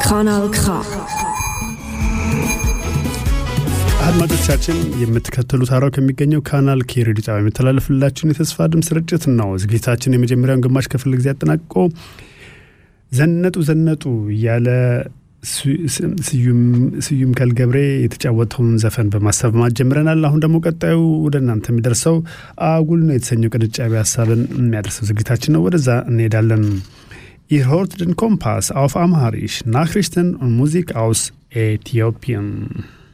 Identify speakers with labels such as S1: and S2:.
S1: Kanal K.
S2: አድማጮቻችን የምትከተሉት ሀራው ከሚገኘው ካናል ኬ ሬዲዮ ጣቢያ የሚተላለፍላችሁን የተስፋ ድምፅ ስርጭት ነው። ዝግጅታችን የመጀመሪያውን ግማሽ ክፍል ጊዜ አጠናቅቆ ዘነጡ ዘነጡ እያለ ስዩም ከልገብሬ የተጫወተውን ዘፈን በማሰማት ጀምረናል። አሁን ደግሞ ቀጣዩ ወደ እናንተ የሚደርሰው አጉል ነው የተሰኘው ቅንጫቢ ሀሳብን የሚያደርሰው ዝግጅታችን ነው። ወደዛ እንሄዳለን። Ihr hört den Kompass auf Amharisch, Nachrichten und Musik aus Äthiopien.